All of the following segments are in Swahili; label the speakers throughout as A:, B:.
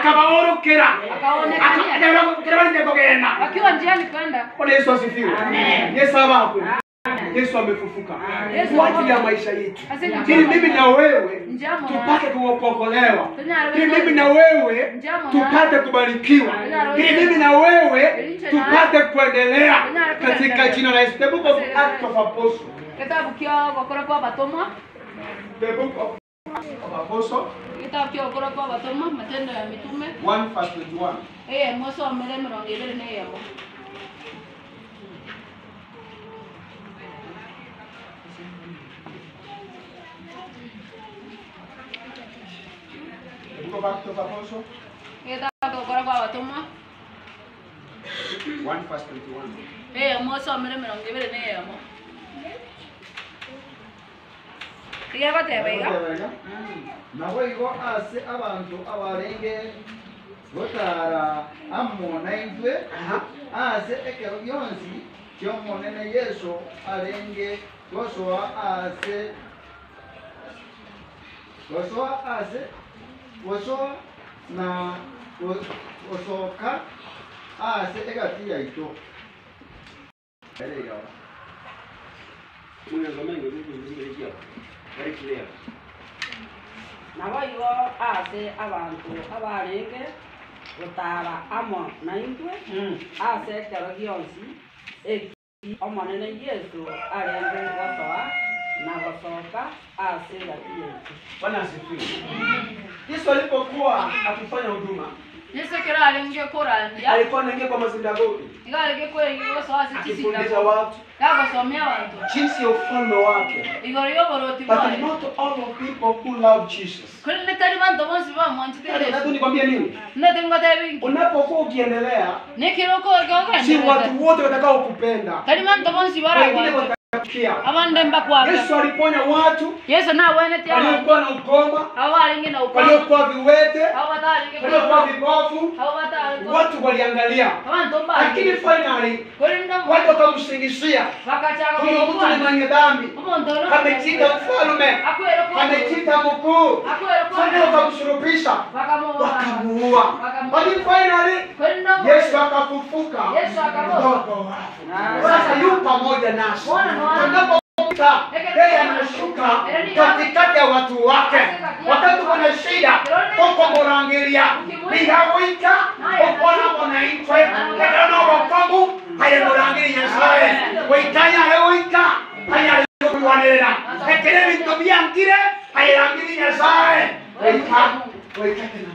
A: akabaorokera
B: Akaonekania.
A: akabarinde kugenda
B: wakiwa njiani kwenda
A: Bwana Yesu asifiwe. Yesu abakwe. Yesu amefufuka
B: Yesu
A: kwa ajili ya maisha yetu,
B: Asante.
A: ili mimi na wewe
B: Njamo
A: tupate kuokolewa,
B: Tunyaro
A: ili
B: wewe.
A: mimi na wewe
B: Njamo
A: tupate kubarikiwa,
B: Tunyaro
A: ili
B: wewe.
A: mimi na wewe
B: Elinche na-
A: tupate kuendelea
B: Tunyaro
A: katika
B: kuendelea.
A: jina la Yesu. The book of Acts of Apostles.
B: kitabu kio gukura kwa batomwa
A: The book of of Apostles,
B: kitabu kio gukura kwa batomwa matendo ya mitume
A: 1 verse 21.
B: eye mwasomere mirongo ibiri na iyemo
A: The book of Acts of Apostles,
B: kitabu kio gukura kwa batomwa
A: 1 verse 21.
B: eye mwasomere mirongo ibiri na iyemo tiga goteba iga
C: nabo igo ase abantu abarenge gotara amo naintwe ase ekero gionsi kiomonene yesu arenge gosoa ase gosoa ase gosoa na go- gosoka ase egati yaito Erega.
D: nabo igo ase abantu abarenge gotara amo naintwe ase ekero gionsi eki omonene yesu arenge gosoa na gosoka ase egati yaitu
A: Bwana asifiwe. Yesu alipokuwa akifanya huduma,
B: yesu kira arenge kurandia
A: alikuwa anaingia kwa masinagogi
B: iga arenge kurengi gosoa ase
A: akifundisha
B: chisinda
A: watu
B: gagosomia bantu
A: jinsi ya ufalme wake.
B: igoro y'oboroti
A: But
B: bwayo
A: not all of people who love Jesus.
B: kuri netari bantu bonsi
A: Nataka
B: bamwanchitire
A: nikwambie nini?
B: nete ngotebe bingi
A: Unapokuwa ukiendelea,
B: nikiroko
A: si
B: gogende
A: watu wote watakao kupenda,
B: kari bantu bonsi
A: wengine
B: baragwa
A: watakuchukia.
B: abande mbakwaga
A: Yesu aliponya watu
B: yesu nawene abantu
A: waliokuwa na ukoma,
B: abo baringi na ukoma
A: waliokuwa viwete,
B: abo bataringi
A: waliokuwa vipofu,
B: abo batari
A: watu waliangalia,
B: abantu
A: lakini
B: mbali
A: finally
B: kuri ndo
A: watu wakamsingizia
B: bakachaga
A: huyo mtu ni mwenye dhambi,
B: umuntu no
A: amejita mfalme,
B: akwero ko
A: amejita mkuu,
B: akwero ko
A: fanya wakamsurubisha,
B: bakamuwa
A: wakamuua. Lakini finally
B: kuri ndo
A: Yesu akafufuka
B: Yesu akafufuka.
A: kutoka kwa wafu.
D: Ah.
A: Sasa yu pamoja nasi.
B: Bwana ni wa-
A: Tunapomkuta yeye anashuka katikati ya watu wake. Wakati kuna shida koko murangiria nigawika okona munaitwe kagano bokomu haye murangiria nyasaye waitanya arewika haye arekuwanirira ekere bintu byangire haye rangiria nyasaye waita waita tena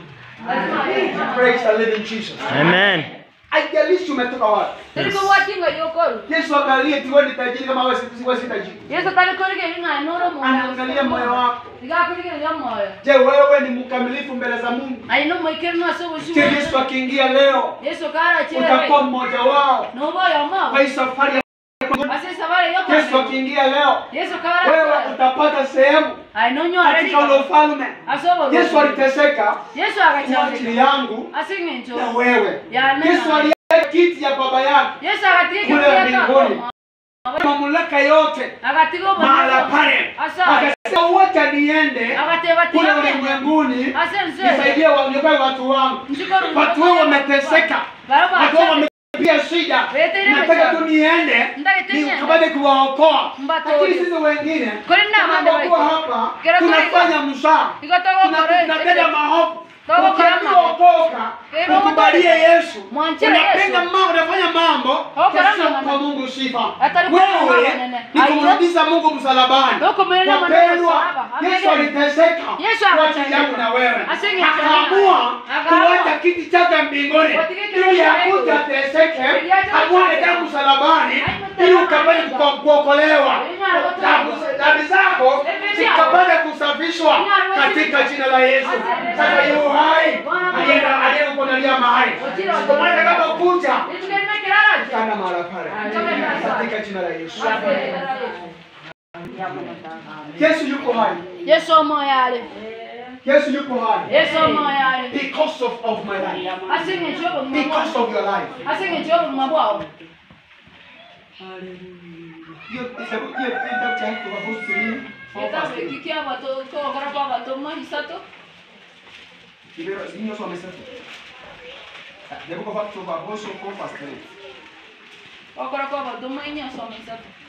A: Praise the living Jesus.
E: Amen.
A: Haijalishi umetoka wapi.
B: Tiri ko watinga yokoru
A: Yesu angalie tu wewe ni tajiri kama wewe si wewe si tajiri.
B: yesu tari korige ringa noro mu
A: Anaangalia moyo wako.
B: diga korige ringa moyo
A: Je, wewe ni mkamilifu mbele za Mungu?
B: ai no moikiri no so
A: Je,
B: bushu
A: Yesu akiingia leo
B: yesu kara chere
A: utakuwa mmoja wao
B: no boyo mo
A: kwa hii safari ya
B: ase sabare yoko
A: Yesu akiingia leo
B: yesu
A: wewe
B: kara
A: utapata sehemu
B: ai no nyo
A: katika ule ufalme.
B: asobo
A: Yesu aliteseka
B: yesu
A: kwa
B: akachanga
A: ajili yangu
B: asinge ncho
A: na wewe.
B: ya nena
A: Yesu aliacha kiti ya baba yake
B: yesu akatiga
A: kule
B: kile
A: mbinguni. Mamlaka yote
B: akatiga
A: mahala pale.
B: asa
A: Akasema wacha niende
B: akateba
A: kule
B: tiga
A: ulimwenguni
B: asense
A: nisaidie waniokoe watu wangu.
B: Mshukuru
A: Watu wao wameteseka,
B: baraba
A: watu wao wamepitia shida.
B: Wetere
A: Nataka
B: mesha.
A: tu niende
B: Ndagitenya.
A: nikapate kuwaokoa,
B: Mbato.
A: lakini sisi wengine
B: Kuri nda mande
A: tunapokuwa
B: bari.
A: hapa
B: Kera kuri-
A: tunafanya msaa,
B: Igatogo
A: Tuna-
B: kore.
A: tunatenda maovu.
B: Togo kore
A: Ukiambiwa
B: mama.
A: okoka,
B: Kero
A: ukubalie
B: kore.
A: Yesu,
B: Mwanchire
A: unapenda
B: Yesu.
A: mambo, unafanya mambo
B: kore
A: kasio
B: mama.
A: kwa Mungu sifa.
B: Atari kore mama
A: Wewe
B: nene.
A: ni
B: Aiyo.
A: kumrudisha Mungu msalabani.
B: Doko mwenye maneno
A: Wapendwa,
B: msalaba.
A: Yesu
B: Amen.
A: aliteseka
B: Yesu
A: kwa
B: akateseka.
A: ajili yangu na wewe,
B: Asinge
A: akaamua
B: Akaamua.
A: kuacha kiti chake mbinguni
B: Watige kile
A: ili
B: cha
A: akuje
B: Mungu.
A: ateseke,
B: Ili aje
A: amwage
B: ateseke.
A: damu msalabani
B: Aiyo,
A: ili ukapate
B: tena.
A: kuko- kuokolewa,
B: Ina roto.
A: Dhambi- dhambi zako
B: Ina
A: zikapate kusafishwa
B: Ina roto.
A: katika jina la Yesu.
B: Asante.
A: Sasa yu hai
B: Bwana.
A: alienda aliyekuandalia mahali,
B: Ujira wa
A: kwa maana kama kuja
B: Itukene kirara.
A: kana mahala pale
B: Amen.
A: katika jina la Yesu.
D: yamunotanga
A: Yesu yuko hai,
B: Yesu omoyale.
A: Yesu yuko hai
B: Yesu omoyale.
A: because of, of my life,
B: Asinge chobo
A: because
B: mwa.
A: of your life.
B: Asinge chobo mwa bwao.
A: Hiyo hiyo hiyo kitabu cha Habakuki ni
B: Etabe kikia bato ko gara kwa bato mwa hisato.
E: Ibero inyo so mesatu. The book of Acts of Apostle 4 verse 3.
B: okoroko obotumo inyo osoma isatu